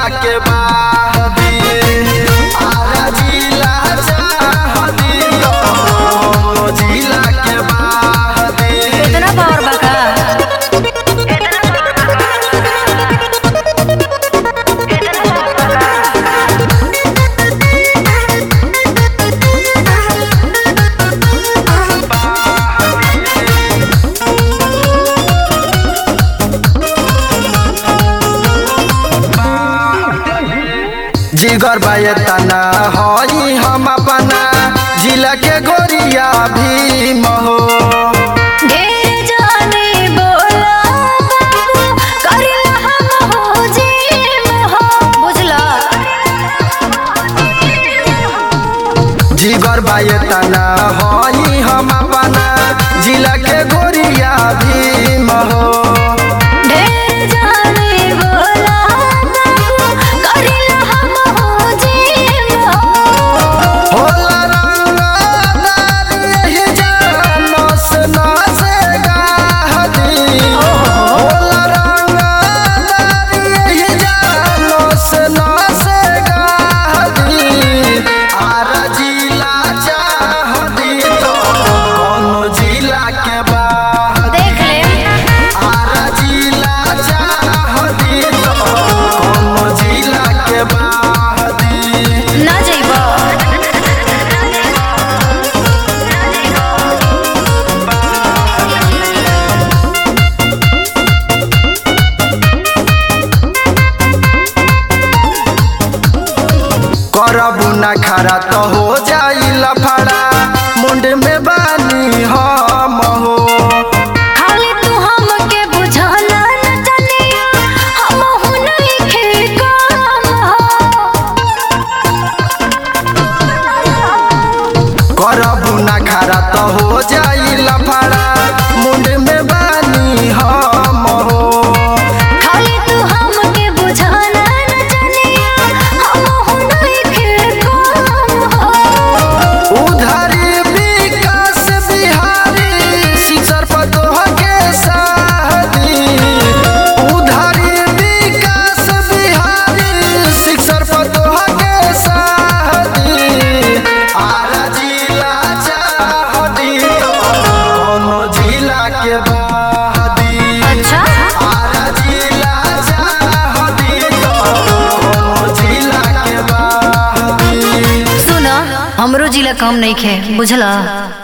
जिला के बाहदी आरा जिला चाहदी कौनो जिला के बाहदी इतना पावर बका जिगर बाये तना हई हम अपना जिला के गोरिया भीम हो ढेर जाने बोला बाबू करिला हम हो जिम हो बुझला जिगर बाये तना हई हम अपना जिला के गोरिया भीम हो ढेर जाने बोला बाबू करिला हम हो जिम हो होला रंगदार यही जानस नस गाहदी होला रंगदार यही जानस नस गाहदी आरा जिला चाहदी तो कौनो जिला के बाहदी देख ले आरा जिला चाहदी तो कौनो जिला के बाहदी ना जइबो करबू ना खरा तो हो जाई लफड़ा मुंड में बानी हम हो खाली तू हमके बुझाना न चलिया हम हूं नहीं खे काम करबू ना खरा तो हो जाई लफड़ा मुंड में बानी हम हो खाली तू हमके बुझाना न चलिया हम हूं नहीं खे काम उधारी विकास बिहारी सिसर पर तोह के शादी उधारी विकास बिहारी सिसर पर तोह के शादी आरा जिला चाहदी तो कौनो जिला के बाहदी अच्छा आरा जिला चाहदी तो कौनो जिला के बाहदी सुना हमरो जिला काम नहीं खे बुझला